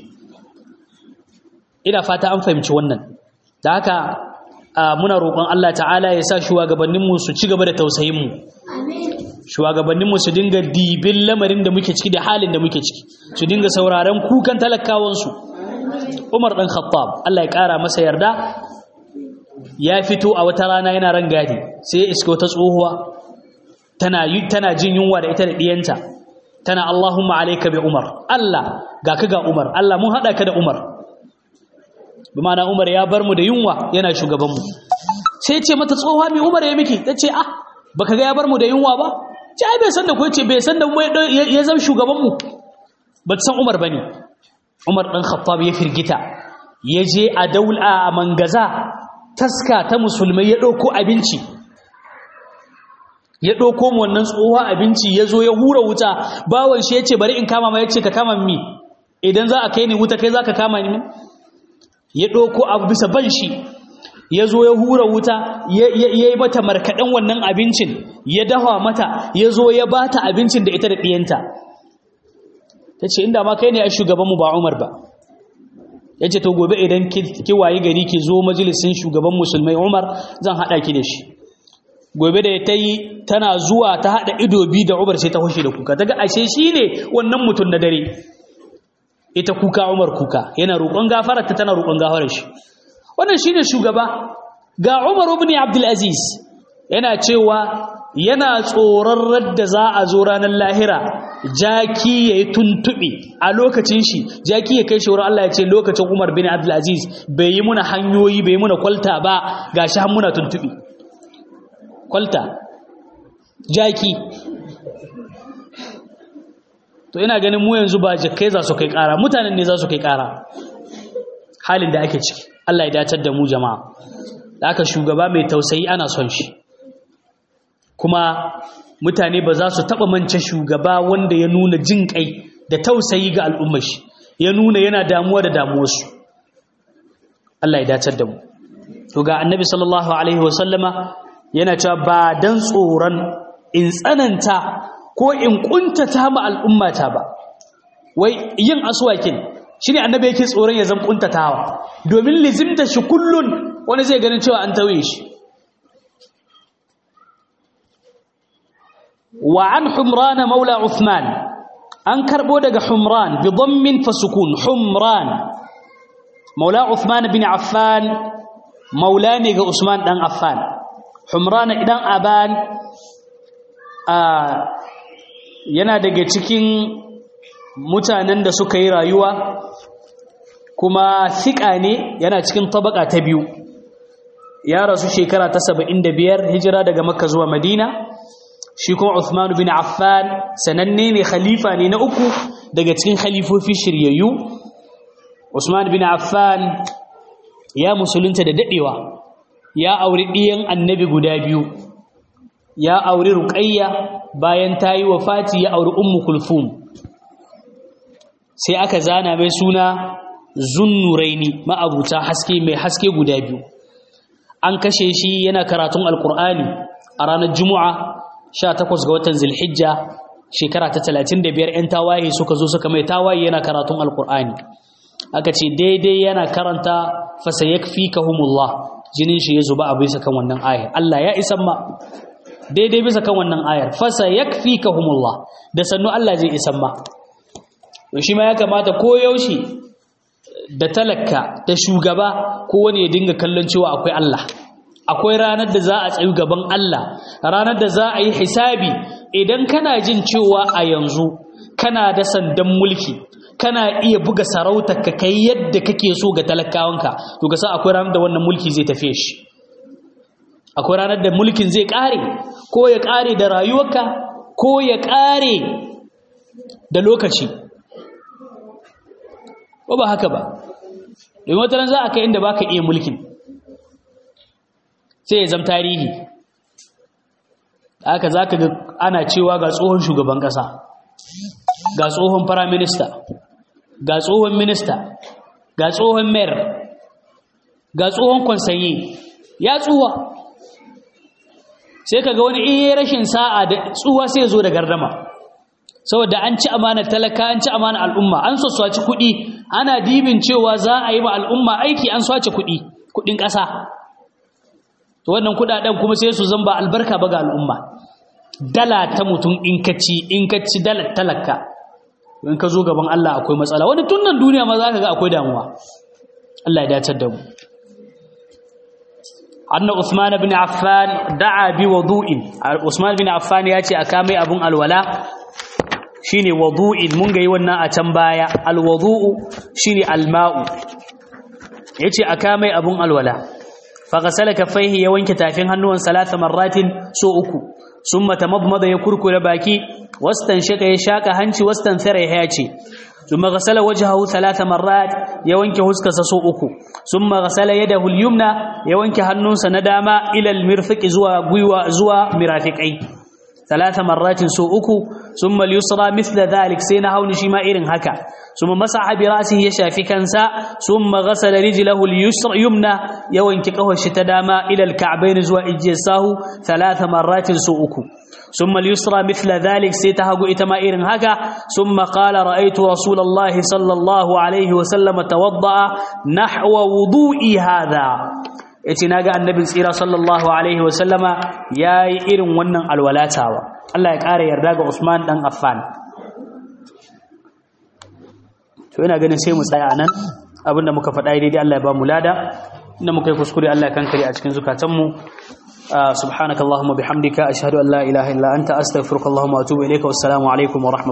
ina fata an fahimci wannan da haka muna roƙon Allah ta'ala ya sa shugabanninmu su ci gaba da tausayin mu shugabanninmu su dinga dibin lamarin da muke ciki da halin da muke ciki su dinga sauraron kukan talakawansu umar ɗan khattab allah ya ƙara masa yarda ya fito a wata rana yana ran gadi sai ya iska wata tsohuwa tana tana jin yunwa da ita da ɗiyanta tana allahumma alaika bi umar allah ga ka ga umar allah mun haɗa ka da umar bi ma'ana umar ya bar mu da yunwa yana shugabanmu sai ce mata tsohuwa mai umar ya miki ta ce ah baka ga ya bar mu da yunwa ba ce ai bai san da ku ce bai san da mu ya zama shugaban mu ba san Umar bane Umar dan Khattab ya firgita ya je a daula a mangaza taska ta musulmai ya dauko abinci ya ɗauko mu wannan tsohon abinci ya zo ya hura wuta bawan shi ya ce bari in kama ma ya ce ka kama mi idan za a kai ni wuta kai za ka kama ni ya ɗauko abu bisa ban shi ya zo ya hura wuta ya yi mata markaɗen wannan abincin ya dawa mata ya zo ya ba ta abincin da ita da ɗiyanta ta ce inda ma kai ne a shugabanmu ba umar ba ya ce to gobe idan ki wayi gari ki zo majalisin shugaban musulmai umar zan haɗa ki da shi gobe da ta yi tana zuwa ta haɗa ido biyu da umar sai ta hushe da kuka daga ashe shi ne wannan mutum na dare ita kuka umar kuka yana roƙon gafararta tana roƙon gafarar shi wannan shi ne shugaba ga umar ibn abdulaziz yana cewa yana tsoron radda za a zo ranar lahira jaki ya yi tuntuɓe a lokacin shi jaki ya kai shi wurin Allah ya ce lokacin umar bin abdulaziz bai yi muna hanyoyi bai yi muna kwalta ba ga shi han muna tuntuɓe kwalta jaki to ina ganin mu yanzu ba jakai za su kai ƙara mutanen ne za su kai ƙara halin da ake ciki Allah ya dacar da mu jama'a da aka shugaba mai tausayi ana son shi kuma mutane ba za su taɓa mance shugaba wanda ya nuna jin ƙai da tausayi ga al'ummar shi ya nuna yana damuwa da damuwarsu Allah ya dacar da mu to ga annabi sallallahu alaihi wasallama yana cewa ba dan tsoron in tsananta ko in kuntata ma al'ummata ba wai yin aswakin shine annabi yake tsoron ya zan kuntatawa domin lizimta shi kullun wani zai ganin cewa an tauye shi wa an humran maula uthman an karbo daga humran bi dhammin fasukun humran maula uthman bin affan maula ne ga usman dan affan humran idan aban yana daga cikin mutanen da suka yi rayuwa kuma fiƙa ne yana cikin tabaka ta biyu ya rasu shekara ta saba'in da biyar hijira daga makka zuwa madina shi kuma Uthman bin Affan sananne ne khalifa ne na uku daga cikin khalifofi shiryayyu Usman bin Affan ya musulunta da dadewa ya auri ɗiyan annabi guda biyu ya auri Ruqayya bayan ta yi wafati ya auri Ummu Kulthum sai aka zana mai suna Zunnuraini ma'abuta haske mai haske guda biyu an kashe shi yana karatun Alkur'ani a ranar Juma'a 18 ga watan Zulhijja shekara ta 35 'yan tawaye suka zo suka mai tawaye yana karatun Alkur'ani aka ce daidai yana karanta fasayakfikahumullah jinin shi ya zuba a bisa kan wannan ayar Allah ya isan ma daidai bisa kan wannan ayar fasayakfikahumullah da sannu Allah zai isan ma to shi ma ya kamata ko yaushe da talaka da shugaba ko wani ya dinga kallon cewa akwai Allah akwai ranar da za a tsayu gaban Allah ranar da za a yi hisabi idan kana jin cewa a yanzu kana da sandan mulki kana iya buga sarautar ka kai yadda kake so ga talakawanka to ka san akwai ranar da wannan mulki zai tafiye shi akwai ranar da mulkin zai kare ko ya kare da rayuwarka ko ya kare da lokaci ko ba haka ba domin wata za a kai inda baka iya mulkin sai ya zama tarihi haka za ka ga ana cewa ga tsohon shugaban ƙasa ga tsohon firaminista ga tsohon minista ga tsohon mayor ga tsohon kwansaye ya tsuwa sai ka ga wani iya rashin sa'a da tsuwa sai ya zo da gardama saboda an ci amanar talaka an ci amanar al'umma an so swaci kuɗi ana dibin cewa za a yi ma al'umma aiki an swace kuɗi kuɗin ƙasa to wannan kuɗaɗen kuma sai su zamba albarka ba ga al'umma dala ta mutum in ka ci in ka ci dala talaka in ka zo gaban Allah akwai matsala wani tun nan duniya ma za ka ga akwai damuwa Allah ya dacar da mu anna Usman bin Affan da'a bi wudu'in Usman bin Affan ya ce aka mai abun alwala shine wudu'in mun ga yi wannan a can baya alwudu'u shine alma'u yace aka mai abun alwala fa ghasala kaffaihi ya wanke tafin hannuwan salasa marratin so uku summa tamadmada ya kurkure baki wastan shaka ya shaka hanci wastan thara ya ce summa ghasala wajhahu thalatha marrat ya wanke huskarsa so uku summa ghasala yadahu al-yumna ya wanke hannunsa na dama ila al-mirfiqi zuwa gwiwa zuwa mirafiqai ثلاث مرات سو أكو ثم اليسرى مثل ذلك سينا هون شما إرن هكا ثم مسح برأسه يشافي كنسا ثم غسل رجله اليسر يمنى يوين كقه الشتداما إلى الكعبين زوا إجيساه ثلاث مرات سو أكو ثم اليسرى مثل ذلك سيتهق إتما إرن هكا ثم قال رأيت رسول الله صلى الله عليه وسلم توضأ نحو وضوئي هذا yace naga annabin tsira sallallahu alaihi wa sallama yayi irin wannan alwalatawa Allah ya ƙara yarda ga Usman dan Affan to ina ganin sai mu tsaya nan abinda muka faɗa daidai Allah ya ba mu lada inda muka yi kuskure Allah ya kankare a cikin zukatanmu subhanakallahumma bihamdika ashhadu an la ilaha illa anta astaghfiruka wa atubu ilayka wassalamu alaikum wa rahmatullahi